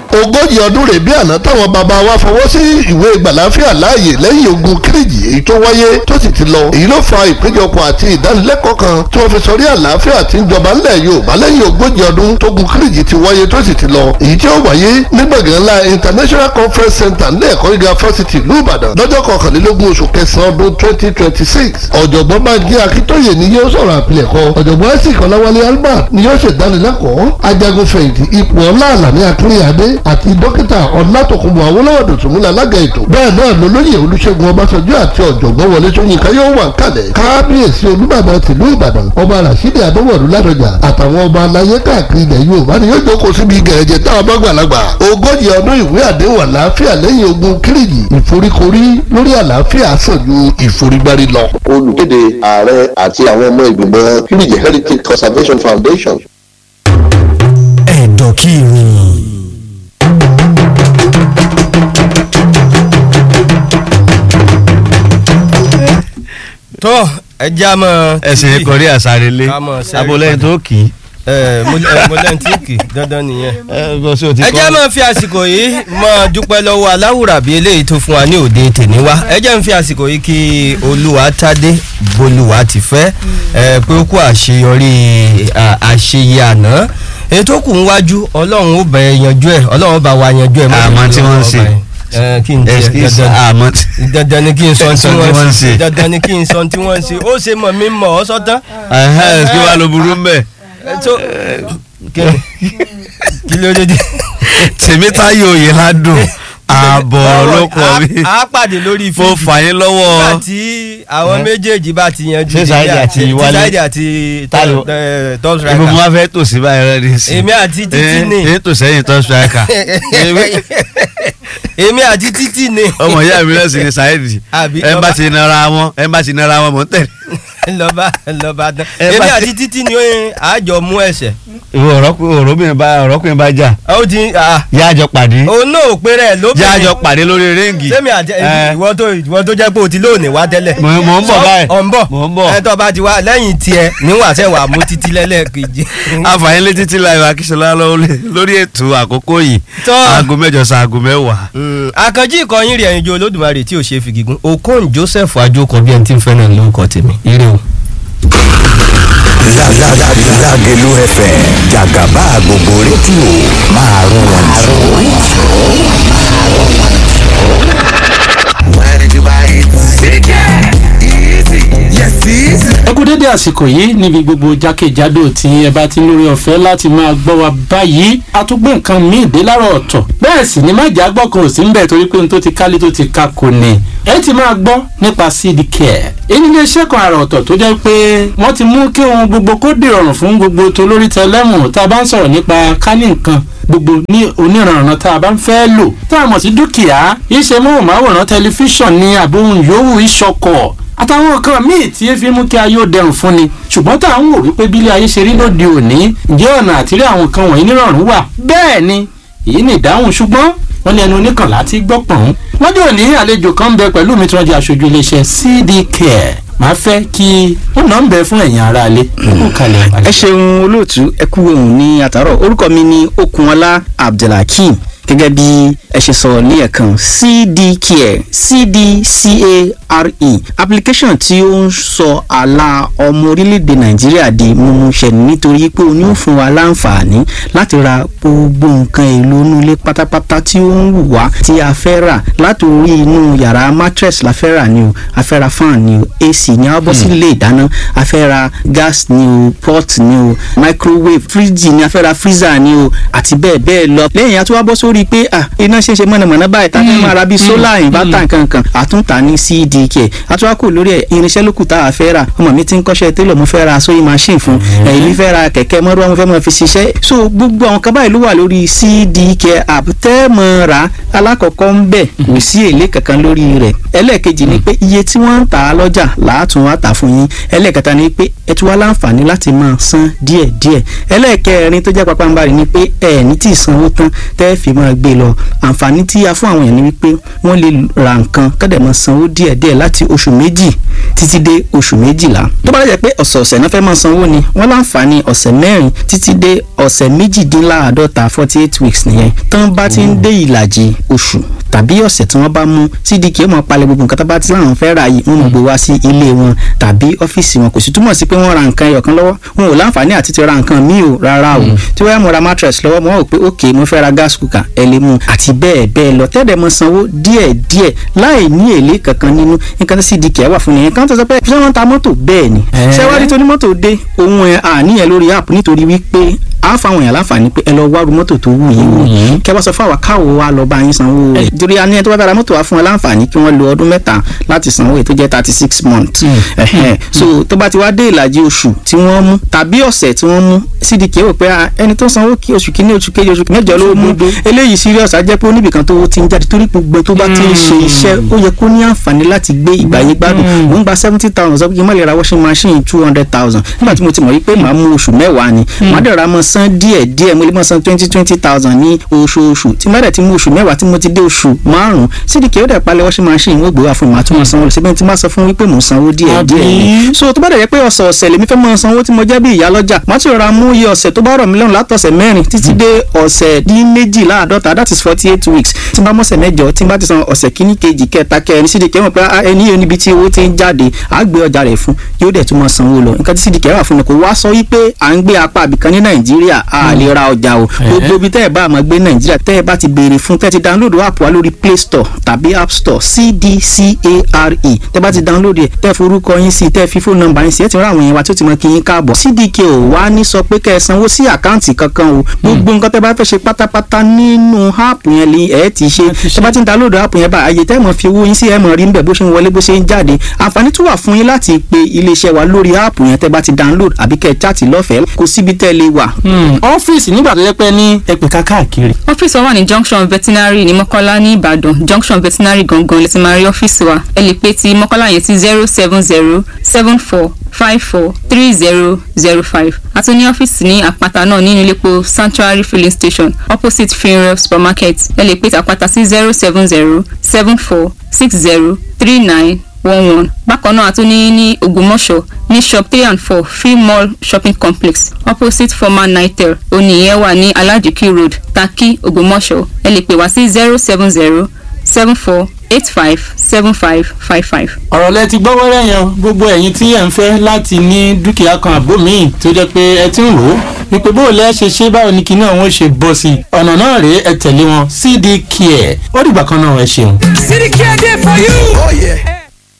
ogójì ọdún rèé bí àná táwọn bàbá wa fọwọ́ sí ìwé gbàláfíà láàyè lẹ́yìn ogun kírìjì èyí tó wáyé tó sì ti lọ èyí ló fa ìpéjọpọ̀ àti ìdánilẹ́kọ̀ọ́ kan tí wọ́n fi sọrí àlàáfíà tí ń jọba ńlẹ̀ Yorùbá lẹ́yìn ogójì ọdún tógun kírìjì ti wáyé tó sì ti lọ èyí tí ó wáyé ní gbọ̀ngàn ńlá International Conference Center ní ẹ̀kọ́ gíga fásitì ìlú Ìbàdàn lọ́jọ́ kọkànlélógún oṣù kẹsàn-án ọdún twenty twenty six ọ̀jọ̀gbọ́n Bánjí Akíntóyè ni yóò sọ̀rọ̀ àpilẹ̀kọ ọ̀jọ̀gbọ́n Isaac Ọláwálé Albert ni yóò ṣèdánilẹ́kọ̀ọ́ ajagun fẹ̀yìntì ipò ọlá àlàní akínyàdé àti dókítà ọlátòkùnbọ̀ awólọ́wọ̀ dòtúnmúlẹ̀ alága ètò bẹ́ẹ̀ náà lolóyè olúṣẹ́gun ọbásanjọ́ àti ọ̀jọ̀gbọ́n wọlé ṣóyínká yóò wà kálẹ̀ kábíyèsí olúbàdàn tìlú ìbàdàn ọba rasidi adéwọ̀lú ládọjà àtàwọn ọba aláyé káàkiri ilẹ̀ yorùbá ni yóò jókòó síbi gẹ̀rẹ́jẹ táwọn bá gbàlagbà ogójì ọdún ìwé àdéhùn àlàáfíà lẹ́yìn ogun kírìjì ìforíkorí lórí àlàáfíà sàn ju ìforígbárí lọ. olùkéde ààrẹ àti àwọn ọmọ ìgbìmọ̀ Kiriji Heritage Conservation Foundation. ẹ̀dọ̀ kí ni. tó ẹjẹ́ a mọ̀. ẹsìn kọrí àsárelé Ká mọ̀ sẹ́rí abolẹ́yìn padà. tó kì í. ẹ mo ẹ, mo lẹ́yìn tí kì í dandan nìyẹn. ẹ bọ́ sí o ti ẹ kọ́. jẹ́ máa fi àsìkò yìí máa dúpẹ́ lọ́wọ́ aláwùrà bíi eléyìí tó fún wa ní òde tèmi wá ẹ jẹ́ ń fi àsìkò yìí kí olúwa tádé bolúwa ti fẹ́ ẹ pé ó kú àṣeyọrí à, àṣeyẹ àná ètò kù ń wájú ọlọ́run ó bẹ̀ yanjú ẹ̀ ọlọ́run bá wa yanjú ẹ̀ mọ́ Àmọ́ tí wọ́n ń ṣe. ẹ kí n tiẹ̀ Excuse, dandan àmọ́ tí. dandan ni kí n sọ tí Sọ tí wọ́n wọ́n ń ń ṣe ṣe. dandan ni kí n sọ tí wọ́n ń ṣe ó ṣe mọ̀ mí mọ̀ ọ́ sọ́tán. Ẹ̀hẹ́n, kí wàá lo burú mbẹ́. ẹ tó kí ni kí ló dé dé. tèmítáyò òye ládùn ààbọ̀ ló kọ́ mi. a pàdé lórí mo fíìmù fà yín nígbà lọ́wọ́. tí àwọn méjèèjì bá ti yanjú Ṣé Dèjì Saheed àti tí Wálé? Saheed àti Táyọ̀. top ibi striker mo máa fẹ́ tò sí báyìí rẹ ní sí. èmi àti títí ni èyí tò sẹ́yìn tó striker. èmi àti títí ni ọmọ ìyá mi náà sì ni Saheed. Àbí ẹ bá lọ́ba- ti nara wọn ẹ bá ti nara wọn mọ̀ ń tẹ̀lé. lọ́ba lọ́ba dán Ẹ èmi bá- àti títí ni àjọ mú ẹsẹ̀ ìwọ ọ̀rọ̀kùnrin bá ọ̀rọ̀kùnrin bá jà ó ti ah, yá àjọ pàdé òun náà ò pé rẹ̀ yá lóbìnrin àjọ pàdé lórí ríǹgì. sẹ́mi àti Ẹ. ìwọ tó ìwọ tó jẹ́ pé o ti lóòní wá tẹ́lẹ̀. Mò ń- mò ń bọ̀ Sọ- báyìí. ọ̀ ń bọ̀ Mò ń bọ̀. ẹ tó bá ti wá lẹ́yìn tiẹ̀ níwọ̀n àṣẹ wà mú títí lẹ́lẹ́kejì. àfààní létí tí láyọ̀ akíṣọlá lọ́wọ́ lórí ètò àkókò yìí Tọ́. aago mẹ́jọ sí aago mẹ́wàá. Mm, àkànjí ìkọyín rẹ̀ ẹ̀yinjú olódùmarè tí ò ṣe fi gígùn okon joseph ajókọ bí ẹni tí ń fẹ́ náà lórúkọ tèmi ire o. Lágẹ̀lú FM jàgàbá gbogbo rédíò máa rún wọn jù. ẹ kú dédé àsìkò yìí níbi gbogbo jákèjádò tí ẹ bá ti ń lórí ọ̀fẹ́ láti máa gbọ́ wa báyìí a tún gbé nǹkan míì dé láàárọ̀ ọ̀tọ̀ bẹ́ẹ̀ sì ni májà gbọ́ kan ò sí ń bẹ̀ torí pé n tó ti kálé tó ti ka kò ní ẹ ti máa gbọ́ nípa seed care èyí ní iṣẹ́ kan àrà ọ̀tọ̀ tó jẹ́ pé wọ́n ti mú kí ohun gbogbo kó dìrọ̀rùn fún gbogbo tolórí tẹlẹ́mù tá a bá ń sọ̀rọ̀ nípa kání nǹkan gbogbo ní oníranran tá a bá ń fẹ́ lò tá a mọ̀ sí dúkìá iṣẹ́ móhùnmáwòrán tẹlifíṣàn ní àbóhùn yòówù ìṣọkọ̀ àtàwọn nǹkan míì tí ẹ fi mú kí ayé ó dẹrùn fún ni ṣùgbọ́n tá à ń wò wípé bílé ayé ṣe rí lóde òní ǹjẹ́ ọ̀nà àtìrí àwọn nǹkan wọ̀nyí nírọ̀rùn wà bẹ́ẹ̀ ni èyí ni ìdáhùn ṣùgbọ́n wọ́n ní ẹnu oníkànlá tí gbọ́ pọ̀n. lọ́jọ́ òní àlejò kan ń bẹ pẹ̀lú mi tí wọ́n jẹ́ aṣojú iléeṣẹ́ CD Care màá fẹ́ kí wọ́n náà ń bẹ fún ẹ̀yin aráalé kó kalẹ̀ ẹ ṣeun olóòtú ẹ kú ohun ní àtàrọ orúkọ mi ni okunọlá abdulhakeem gẹ́gẹ́ bí ẹ ṣe sọ ní ẹ̀kan cdcare cdcare application tí ó ń sọ àlà ọmọ orílẹ̀-èdè nàìjíríà di mímúṣẹ nítorí pé ó ní ó fún wa láǹfààní láti ra gbogbo nǹkan èlò inú ilé pátápátá tí ó ń wù wá tí a fẹ́ rà láti orí inú yàrá mattress la fẹ́ rà ni o a fẹ́ ra fan ni o ac ni a bọ́ sí ilé ìdáná a fẹ́ ra gas ni o pot ni o microwave fridge ni a fẹ́ ra freezer ni o àti bẹ́ẹ̀ bẹ́ẹ̀ lọ lẹ́yìn a tún wá bọ́ sórí pé ah iná ṣe ń ṣe mọ̀nàmọ́ná báyìí tá a fẹ́ máa ra bíi solar inverter kankan àtúntà ní cdk a tún wá kò lórí ẹ̀ irinṣẹ́ lókù tá a fẹ́ rà ọmọ mi ti ń kọ́ṣẹ́ télọ̀ mo fẹ́ ra sewing machine fún ẹ̀yìn mi fẹ́ ra kẹ̀kẹ́ mọ́rọ́ mo fẹ́ mọ́ fi ṣiṣẹ́ so gbogbo àwọn kan báyìí ló wà lórí cdk app tẹ́ mọ́ ra alákọ̀ọ́kọ́ ń bẹ̀ kò sí èlé kankan lórí rẹ̀ ẹlẹ́ẹ̀kejì ni pé iye tí wọ́n ń tà á lọ́jà làátún wá tà fún yín ẹlẹ́ẹ̀kẹta ni pé ẹ tún wá láǹfààní láti máa san díẹ̀díẹ̀ ẹlẹ́ẹ̀kẹrin tó jẹ́ pàpàǹbarì ni pé ẹ̀ ní tí ì sanwó tán tẹ́ fi máa máa gbé lọ àǹfààní tí a fún àwọn èèyàn ni wípé wọ́n lè ra nǹkan kọ́dẹ̀ máa sanwó díẹ̀díẹ̀ láti oṣù méjì títí dé oṣù méjìlá tó bá lè jẹ́ pé ọ̀sẹ̀ọ̀sẹ̀ náà fẹ́ máa sanwó ni wọ́n láǹfààní ọ̀sẹ̀ mẹ́rin títí dé ọ̀sẹ̀ méjìdínláàádọ́ta forty eight weeks nìyẹn tán bá ti ń dé ìlàjì oṣù tàbí ọ̀sẹ̀ tí wọ́n bá mú cdk ó máa palẹ̀ gbogbo nǹkan tó bá ti láwọn fẹ́ ra yìí wọ́n mọ̀ gbé wá sí ilé wọn tàbí ọ́fíìsì wọn kò sì túmọ̀ sí pé wọ́n ra nǹkan ẹyọ̀kan lọ́wọ́ wọn ò láǹfààní àti ti ra nǹkan míì o rárá o tí wọ́n yà mo ra mattress lọ́wọ́ mo wọ́n rò pé ok mo fẹ́ ra gas cooker ẹ lè mú àti bẹ́ẹ̀ bẹ́ẹ̀ lọ tẹ́lẹ̀ mo sanwó díẹ̀ díẹ̀ láì ní èlé kankan nínú nǹkan tí cdk wà fún nìyẹn kan tó sọ pé ṣé wọ́n ta mọ́tò bẹ́ẹ̀ ni ṣé wá rí tó ní mọ́tò dé ohun ẹ̀ àníyàn lórí app nítorí wípé a fáwọn èèyàn láǹfààní pé ẹ lọ wá ru mọ́tò tó wù yín wò kẹ wá sọ fún àwa káwo wa lọ bá yín sanwó rẹ̀ torí a ní ẹ tó bá bá ra mọ́tò wa fún wọn láǹfààní kí wọ́n lo ọdún mẹ́ta láti sanwó èyí tó jẹ́ thirty six months Ẹ̀hẹ́n. so tó bá ti wá dé ìlàjì oṣù tí wọ́n mú tàbí ọ̀sẹ̀ tí wọ́n mú cdk wò pé ah, ẹni tó sanwó kí oṣù kìíní oṣù kejì oṣù mẹ́jọ ló mú eléyìí serious á jẹ́ pé oníbìkan tó ti ń jáde torí gbogbo tó bá ti ń ṣe iṣẹ́ ó yẹ kó ní àǹfààní láti gbé ìgbà yín gbádùn mò ń gba seventy thousand sọ pé kí n má lè ra washing machine two hundred thousand nígbà tí mo ti mọ̀ wípé màá mú oṣù mẹ́wàá ni màá dẹ̀ ra mọ́ san díẹ̀ díẹ̀ mo lè mọ́ san twenty twenty thousand ní oṣooṣù tí má dẹ̀ ti mú oṣù mẹ́wàá tí mo ti dé oṣù márùn-ún cdk ó dẹ̀ palẹ̀ washing machine ó gbé wá fún mi màá tún mọ́ sanwó lọ síbẹ̀ tí má sọ fún wípé mò ń sanwó díẹ̀ díẹ̀ ni so tó bá dẹ̀ jẹ́ pé ọ̀sẹ̀ ọ̀sẹ̀ lèmi fẹ́ mọ́ sanwó tí mo jẹ́ bí ìyá lọ́jà má ti rọra mú iye ọ̀sẹ̀ tó bá rọ̀ mí lọ́rùn látọ̀sẹ̀ mẹ́rin títí dé ọ̀sẹ̀ dín méjìláàdọ́ta that is forty eight weeks tí n bá mọ̀sẹ̀ mẹ́jọ tí n bá ti san ọ̀sẹ̀ kíní kejì kẹta kẹrin cdk mọ̀ pé ah, ẹni yóò níbi tí owó ti ń jáde á gbé ọjà rẹ̀ fún yóò dẹ̀ tún mọ́ sanwó lọ nǹkan tí cdk wà fún mi kò wá sọ wípé à ń gbé apá àbìkan ní nàìjíríà a lè ra ọjà o gbogbo ibi tẹ́ ẹ bá máa gbé nàìjíríà tẹ́ ẹ bá ti béèrè fún tẹ́ ẹ ti download app wa lórí play store tàbí app store cdcare tẹ́ ẹ bá ti download ẹ̀ tẹ́ ẹ forúkọ yín sí tẹ́ ẹ fi fóònù nọ́mbà yín sí ẹ ti rán àwọn èèyàn wa tí ó ti mọ kí yín káàbọ̀ cdk ò wá ní sọ pé kẹ́ ẹ sanwó sí àkáǹtì kankan o gbogbo nǹkan tẹ́ ẹ bá fẹ́ ṣe pátápátá nínú app yẹn lè ẹ ti ṣe tẹ́ ẹ bá ti ń download app yẹn bá àyè tẹ́ ẹ mọ̀ fi owó yín sí ẹ mọ̀ rí níbẹ̀ bó ṣe ń wọlé bó ṣe ń jáde àǹfààní tún wà fún yín láti pe iléeṣẹ́ wa lórí app yẹn tẹ́ ẹ bá ti download àbí kẹ́ ẹ chat lọ́fẹ̀ẹ́ kò síbi tẹ́ ẹ lè wà. ọ́fíìsì nígbà tó yẹ pé ní ẹ̀pẹ̀ká káàkiri. ọ́fíìsì wa wà ní junction veterinary ní mọ́kọ́lá ní ìbàdàn junction veterinary gangan lè ti máa rí ọ́fíìsì wa ẹ lè pe ti mọ́kọ́lá yẹn sí zero seven zero seven four five four three zero zero five àti ní ọ́fíìsì ní àpáta náà nínú iléepo sanctuary filling station opposite funeral supermarket ẹ lè pe ti àpáta sí zero seven zero seven four six zero three nine one one bákan náà a tún ní ní ògbómọ̀ṣọ́ ní shop three and four free mall shopping complex opposite former nitel oníyẹn wà ní alajiki road taki ògbómọ̀ṣọ́ ẹ lè pè wá sí zero seven zero seven four eight five seven five five five. ọ̀rọ̀ lẹ ti gbọ́ wẹ́rẹ́ yẹn o. gbogbo ẹ̀yin tí ẹ̀ ń fẹ́ láti ní dúkìá kan àbó míì tó jẹ́ pé ẹ ti ń rò ó wípé bó o lẹ́ ṣe ṣe báwo ni kinní àwọn ṣe bọ́ sí i ọ̀nà náà rèé ẹ tẹ̀lé wọn cd care ó dìgbà kan náà ẹ ṣeun. City Care there for you. Oh yeah.